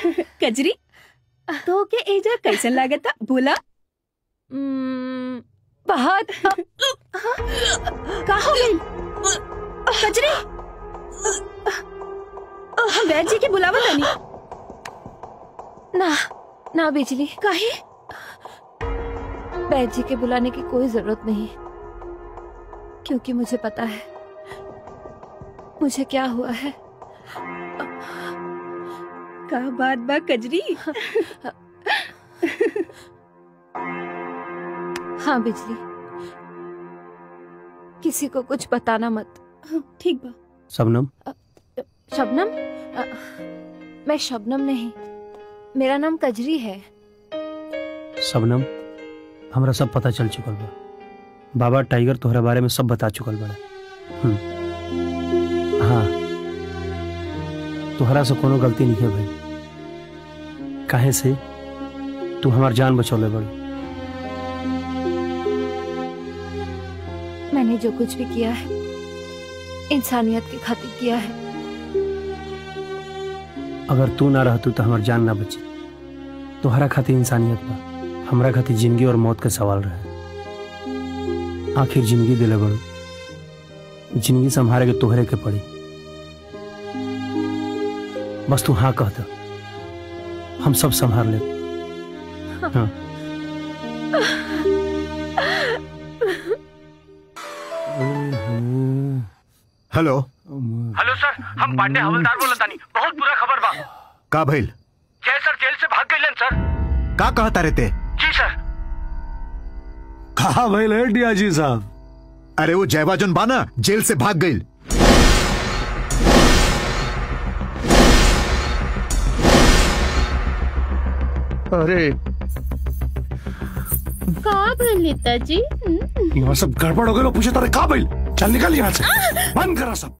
कजरी तो के एजा कैसन लागता बोला हम्म, बहुत का हो गई कजरी हम वैद जी के बुलावा तनी ना ना बिजली काहे बैद जी के बुलाने की कोई जरूरत नहीं क्योंकि मुझे पता है मुझे क्या हुआ है का बात बा कजरी हाँ बिजली किसी को कुछ बताना मत ठीक बा सबनम शबनम अ, मैं शबनम नहीं मेरा नाम कजरी है सबनम हमरा सब पता चल चुकल बा बाबा टाइगर तोहरा बारे में सब बता चुकल बड़ा हम्म। हाँ तोहरा से कोनो गलती नहीं है भाई काहे से तू हमार जान बचौले बड़ मैंने जो कुछ भी किया है इंसानियत की खातिर किया है अगर तू ना रहतू तो हमार जान ना बची तोहरा खातिर इंसानियत बा हमरा खातिर जिंदगी और मौत का सवाल रहे आखिर जिंदगी दिले बड़ू जिंदगी संभाले के तोहरे के पड़ी बस तू हाँ कह दे हम सब संभाल ले हाँ हेलो हेलो सर हम पांडे हवलदार बोलत तानी बहुत बुरा खबर बा का भइल जय सर जेल से भाग गइलन सर का कहता रहते जी सर कहा भाई है डीआईजी साहब अरे वो जयवा जोन बाना जेल से भाग गई अरे का भइल नेताजी यहाँ सब गड़बड़ हो गए पूछे तारे कहा भाई चल निकल यहाँ से बंद करा सब